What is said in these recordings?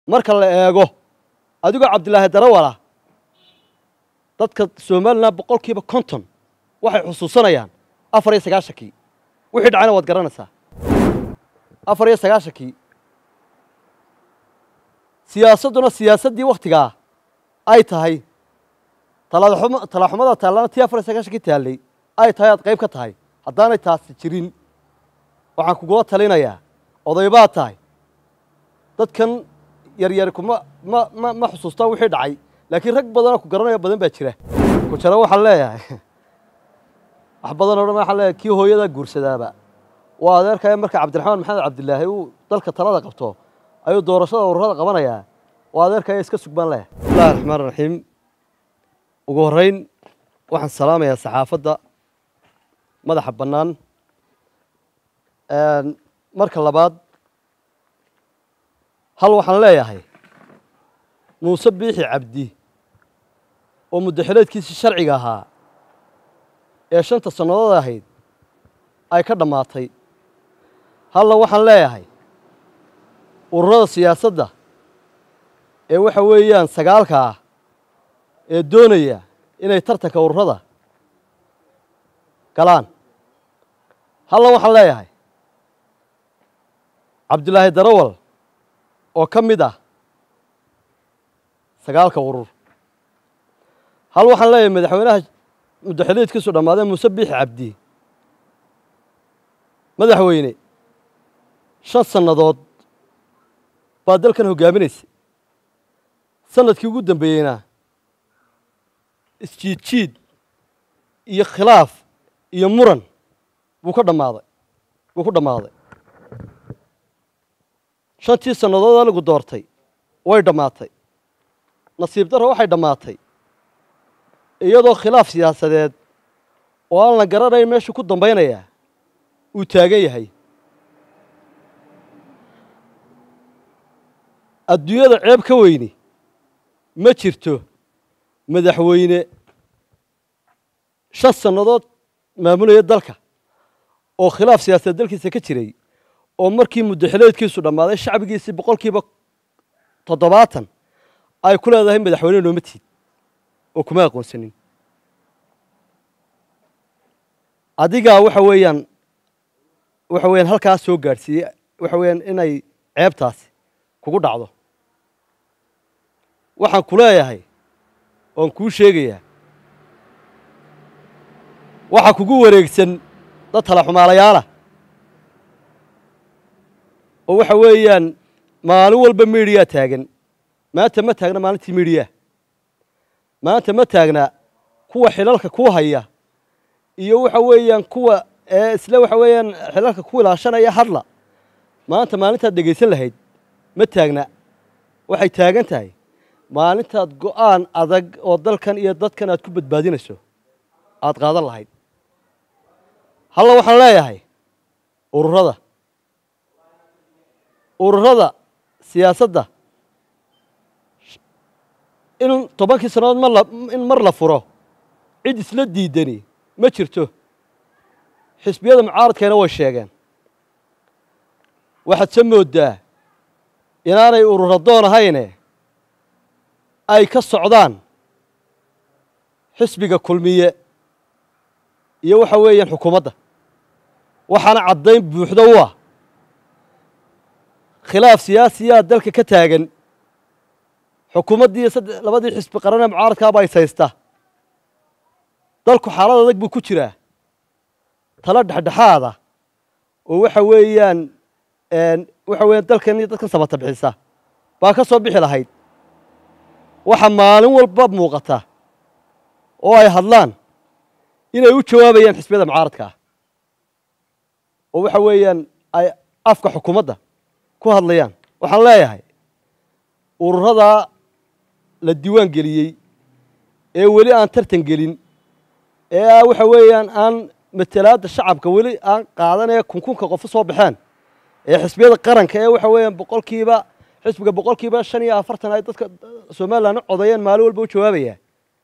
marka la eego adigoo cabdilaahi darawala dadka somalilan boqolkiiba konton waxay xusuusanayaan afar iyo sagaashankii wixii dhacayna waad garanaysaa afar iyo sagaashankii siyaasadduna siyaasaddii wakhtigaa ay tahay talaxum- talaxumada taallana tii afar iyo sagaashankii taallay ay tahay aad qayb ka tahay haddaanay taasi jirin waxaan kugula talinayaa oday baad tahay dadkan yaryari kuma ma ma ma xusuustaan wixii dhacay laakiin rag badanoo ku garanaya badan baa jira ku jaro waxaan leeyahay wax badan oo dhan waxaan leeyahay kii hooyadaa guursadaaba waa adeerkaya marka cabdiraxmaan maxamed cabdilaahi uu dalka talada qabto ayuu doorashada ururada qabanayaa waa adeerkaya iska sugbaan leeyahay bismillahi raxmaan raxiim ugu horreyn waxaan salaamayaa saxaafadda madaxa bannaan marka labaad hal waxaan leeyahay muuse biixi cabdi oo muddaxileedkiisii sharciga ahaa ee shanta sannadood ahayd ay ka dhammaatay halla waxaan leeyahay ururada siyaasadda ee waxa weeyaan sagaalka ah ee doonaya inay tartanka ururada galaan halla waxaan leeyahay cabdilaahi darawal oo ka mid ah sagaalka urur hal waxaan leeyahay madaxweynaha muddaxileedkiisu dhammaadee muuse biixi cabdi madaxweyne shan sannadood baa dalkan hoggaaminaysa sanadkii ugu dambeeyeyna isjiidjiid iyo khilaaf iyo muran buu ka dhammaaday buu ku dhammaaday shantii sannadood aligu doortay way dhammaatay nasiib darro waxay dhammaatay iyadoo khilaaf siyaasadeed oo aan la garanayn meeshuu ku dambaynayaa uu taagan yahay adduunyada ceeb ka weyni ma jirto madaxweyne shan sannadood maamulaya dalka oo khilaaf siyaasadeed dalkiisa ka jiray oo markii muddaxileedkiisu dhammaaday shacbigiisii boqolkiiba toddobaatan ay ku leedahay madaxweyne nooma tiid oo kuma aqoonsanin adigaa waxa weeyaan waxa weeyaan halkaas soo gaadhsiiyey waxa weeyaan inay ceebtaasi kugu dhacdo waxaan ku leeyahay oon kuu sheegayaa waxaa kugu wareegsan dad tala xumaalayaalah oo waxa weeyaan maalin walba midiyaa taagan maanta ma taagna maalintii midiyaa maanta ma taagna kuwa xilalka ku haya iyo waxa weeyaan kuwa ee isle waxa weeyaan xilalka ku ilaashanaya hadla maanta maalintaad dhegaysan lahayd ma taagna waxay taagan tahay maalintaad go'aan adag oo dalkan iyo dadkan aad ku badbaadinayso aad qaadan lahayd halla waxaan leeyahay ururada ururada siyaasadda in tobankii sannadood mar la in mar la furo cid isla diidani ma jirto xisbiyada mucaaradkeena way sheegeen waxaad se mooddaa inaanay urura doon ahayne ay ka socdaan xisbiga kulmiye iyo waxa weeyaan xukuumadda waxaana caddayn buuxdo u ah khilaaf siyaasiyaa dalka ka taagan xukuumaddii sadde labadii xisbi qaranee mucaaradkaaba is haysta dalku xaalad adag buu ku jiraa tala dhexdhexaada oo waxa weeyaan waxa weeyaan dalkan iyo dadkan samata bixisa baa ka soo bixi lahayd waxa maalin walba muuqata oo ay hadlaan inay u jawaabayaan xisbiyada mucaaradka ah oo waxa weeyaan ay afka xukuumadda ku hadlayaan waxaan leeyahay ururadaa la diiwaan geliyey ee weli aan tartan gelin ee waxa weeyaan aan matalaadda shacabka weli aan qaadanee kunkunka qofu soo baxeen ee xisbiyada qaranka ee waxa weeyaan boqolkiiba xisbiga boqolkiiba shan iyo afartan ay dadka somalilan u codayeen maalin walba u jawaabaya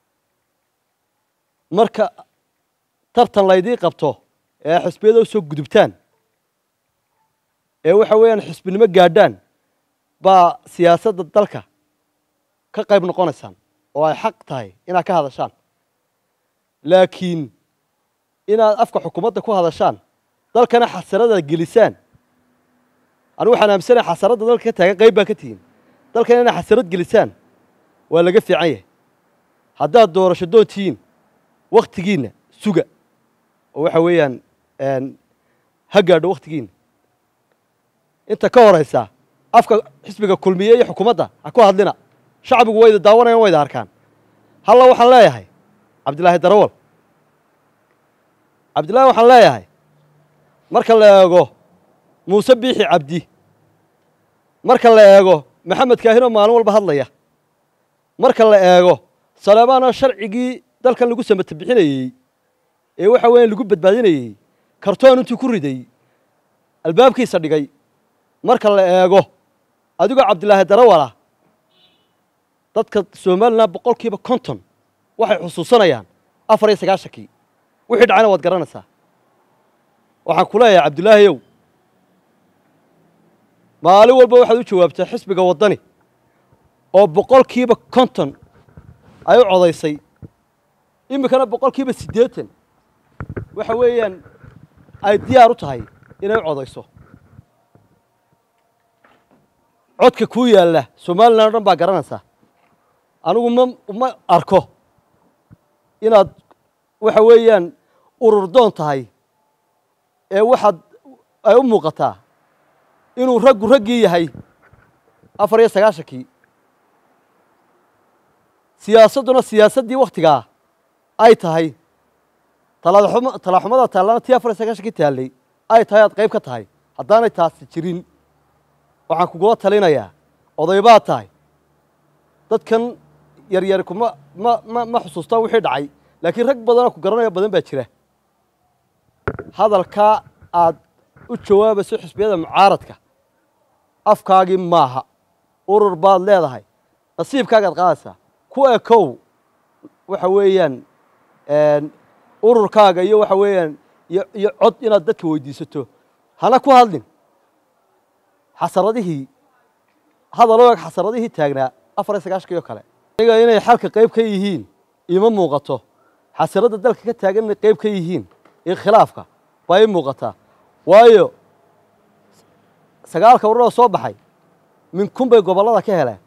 marka tartan laydii qabto ee xisbiyada u soo gudubtaan ee waxa weeyaan xisbinimo gaadhaan baa siyaasadda dalka ka qayb noqonaysaan oo ay xaq tahay inaad ka hadashaan laakiin inaad afka xukuumadda ku hadashaan dalkana xasarada gelisaan anigu waxaan aaminsanaya xasaradda dalka ka taagan qayb baa ka tihiin dalkana inaad xasarad gelisaan waa laga fiican yahay haddaad doorasho doon tihiin wakhtigiinna suga oo waxa weeyaan ha gaadho wakhtigiinna inta ka horaysa afka xisbiga kulmiye iyo xukuumadda ha ku hadlina shacbigu wayda daawanayan wayda arkaan halla waxaan leeyahay cabdilaahi darawal cabdillahi waxaan leeyahay marka la eego muuse biixi cabdi marka la eego maxamed kaahinoo maalin walba hadlaya marka la eego saleemaanoo sharcigii dalkan lagu samata bixinayey ee waxa weeyaan lagu badbaadinayey kartoon intuu ku riday albaabkiisa dhigay marka la eego adigoo cabdilaahi darawalah dadka somalilan boqolkiiba konton waxay xusuusanayaan afar iyo sagaashankii wixii dhacayna waad garanaysaa waxaan ku leeyahay cabdilaahiyow maalin walba waxaad u jawaabtaa xisbiga waddani oo boqolkiiba konton ay u codaysay iminkana boqolkiiba siddeetan waxa weeyaan ay diyaar u tahay inay u codayso codka kuu yaalla somalilan o dhan baa garanaysaa anigu ma ma arko inaad waxa weeyaan ururdoon tahay ee waxaad ay u muuqataa inuu raggu raggii yahay afar iyo sagaashankii siyaasadduna siyaasaddii wakhtigaa ay tahay talaxumada taallana tii afar iyo sagaashankii taallay ay tahay aad qayb ka tahay haddaanay taasi jirin waxaan kugula talinayaa odaybaad tahay dadkan yaryar kuma ma ma ma xusuustaan wixii dhacay laakiin rag badanoo ku garanaya badan baa jira hadalkaa aad u jawaabayso xisbiyada mucaaradka afkaagii maaha urur baad leedahay nasiibkaagaad qaadaysaa ku ekow waxa weeyaan ururkaaga iyo waxa weeyaan iyo iyo cod inaad dadka weydiisato hana ku hadlin xasaradihii hadaloo eg xasaradihii taagnaa afar iyo sagaashankii oo kale aniga inay xalka qayb ka yihiin iima muuqato xasaradda dalka ka taagan inay qayb ka yihiin iyo khilaafka baa ii muuqataa waayo sagaalka ururoo soo baxay minkun bay gobollada ka heleen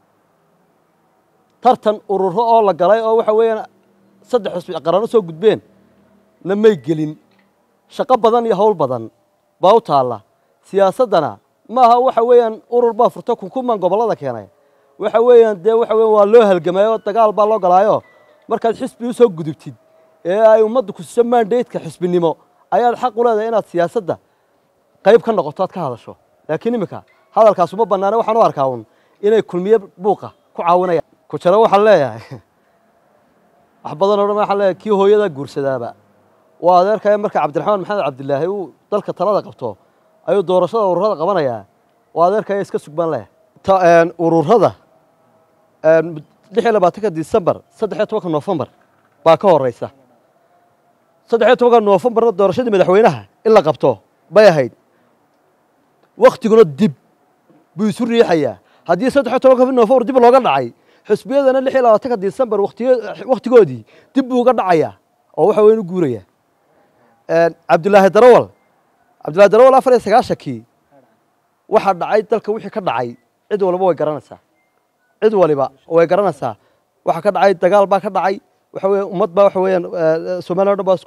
tartan ururo oo la galay oo waxa weeyaan saddex xusbi qarano soo gudbeen na may gelin shaqo badan iyo howl badan baa u taalla siyaasaddana maaha waxa weeyaan urur baa furto kunkuman gobollada keenay waxa weeyaan dee waxa weyan waa loo halgamayo dagaal baa loo galaayo markaad xisbi u soo gudubtid ee ay ummadda ku siiso mandaydka xisbinimo ayaad xaq u leedahay inaad siyaasadda qayb ka noqoto aad ka hadasho laakiin iminka hadalkaas uma bannaane waxaan u arkaa un inay kulmiye buuqa ku caawinayaan ku jaro waxaan leeyahay wax badan oo dhan waxaan leeyahay kii hooyada guursadaaba waa adeerkaya marka cabdiraxmaan maxamed cabdilaahi uu dalka talada qabto ayuu doorashada ururada qabanayaa waa adeerkaya iska sugbaan leh ururada lix iyo labaatanka disembar saddex iyo tobanka noofembar baa ka horeysa saddex iyo tobanka noofembarna doorashadii madaxweynaha in la qabto bay ahayd waktiguna dib buu isu riixayaa haddii saddex iyo tobanka noofembar dib looga dhacay xusbiyadana lix iyo labaatanka disembar wakhtigoodii dib buu uga dhacayaa oo waxa weyn u guuraya cabdilaahi darawal cabdillahi darawal afar iyo sagaashankii waxaa dhacay dalka wixii ka dhacay cid waliba way garanaysaa cid waliba way garanaysaa waxaa ka dhacay dagaal baa ka dhacay waxa weya ummad baa waxa weeyaan somaliya o dhan baa isku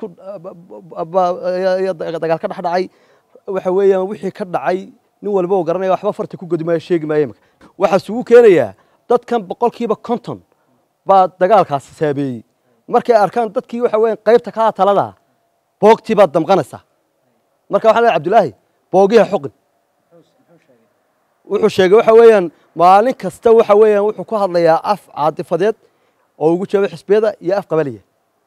dagaal ka dhex dhacay waxa weeyaan wixii ka dhacay nin waliba uu garanaya waxba farta ku godi maayo sheegi maayo imika waxaa isugu keenayaa dadkan boqolkiiba konton baa dagaalkaasi saabeeyey markay arkaan dadkii waxa weeyaan qaybta kaa talada boogtii baad damqanaysaa marka waxaan leeyahay cabdilaahi boogiha xoqin wuxuu sheegay waxa weeyaan maalin kasta waxa weeyaan wuxuu ku hadlayaa af caatifadeed oo ugu jawaabay xisbiyada iyo af qabaliya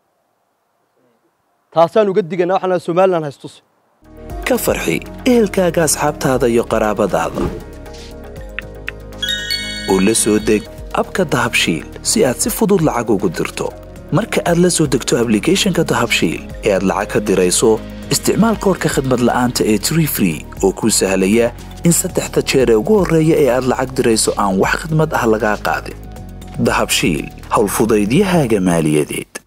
taasaan uga digaynaa waxaan leeyahay somaliland haystus ka farxi ehelkaaga asxaabtaada iyo qaraabadaada oo la soo deg abka dahabshiil si aad si fudud lacag ugu dirto marka aad la soo degto ablicathonka dahabshiil ee aad lacag ka dirayso isticmaal koorka khadmad la'aanta ee tree free oo kuu sahlaya in saddexda jeer ee ugu horreeya ee aad lacag dirayso aan wax khadmad ah lagaa qaadin dahabshiil howlfudaydiyahaaga maaliyadeed